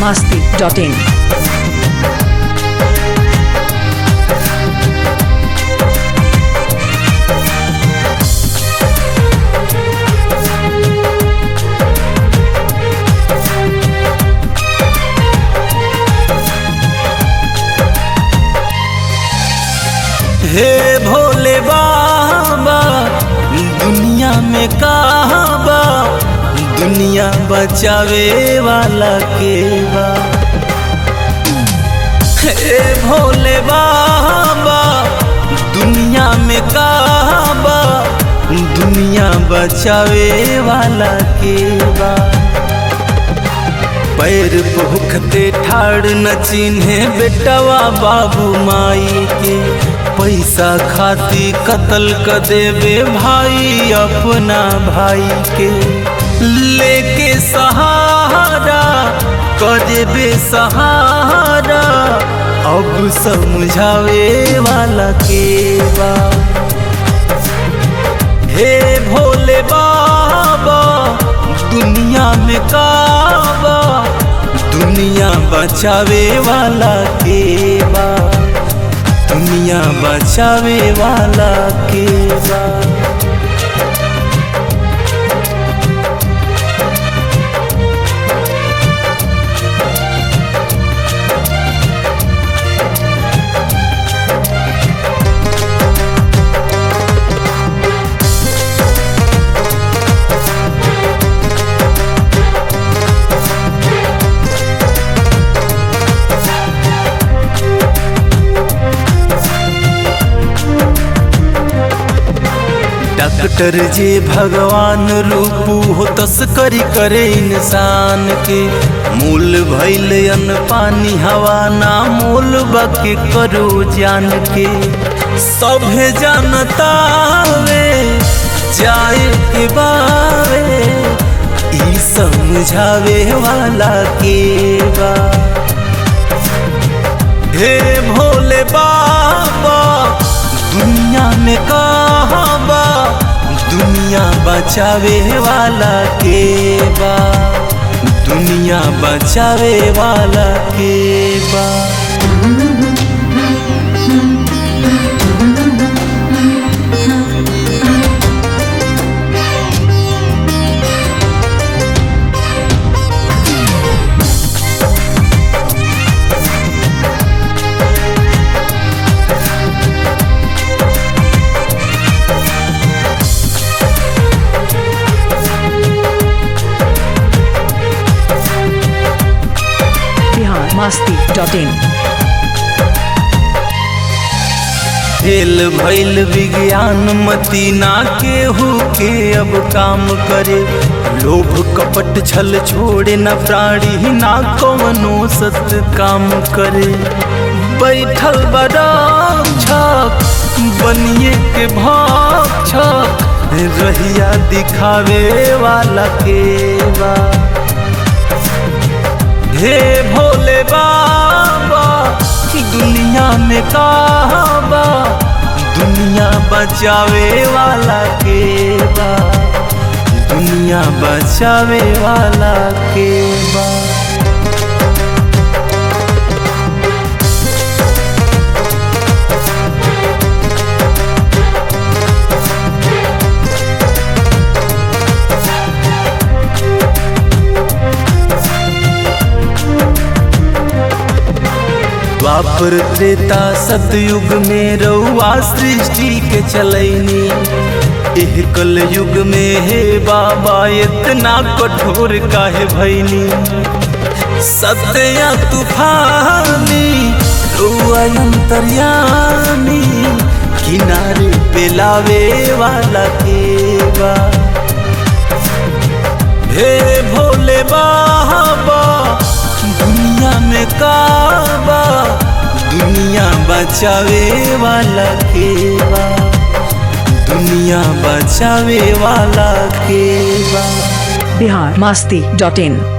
masti.in. हे भोले बाबा दुनिया में कहबा दुनिया बचावे वाला के बा हे भोले बाबा दुनिया में कहबा दुनिया बचावे वाला के बा पैर भूखते ठाड़ न चिन्हे बेटवा बाबू माई के पैसा खाती कत्ल क देवे भाई अपना भाई के लेके सहारा क देवे सहारा अब समझावे वाला के बा हे भोले बाबा दुनिया में काबा दुनिया बचावे वाला के बा दुनिया बचावे वाला के बा डॉक्टर जे भगवान रूपू हो तस्करी करे इंसान के मूल भैल अन्न पानी हवा ना मूल बके करो जान के सभे जानता वे जाए के बावे ई समझावे वाला के बा हे भोले बाबा दुनिया में कहबा दुनिया बचावे वाला के बा दुनिया बचावे वाला के बा Bihar masti.in. फेल भइल विज्ञान मती ना केहू के अब काम करे लोभ कपट छल छोड़े न प्राणी ना कवनो सत काम करे बैठल बड़ा छक बनिए के भक्षक रहिया दिखावे वाला के बा हे भोले बाबा दुनिया में कहबा दुनिया बचावे वाला के बा दुनिया बचावे वाला के बा द्वापर त्रेता सतयुग में रउआ सृष्टि के चलैनी एह कल युग में हे बाबा इतना कठोर काहे भैनी सत्या तूफानी रउआ अंतर्यामी किनारे पे लावे वाला के बा हे भोले बाबा दुनिया में काबा दुनिया बचावे वाला के बा दुनिया बचावे वाला के बा Bihar masti.in.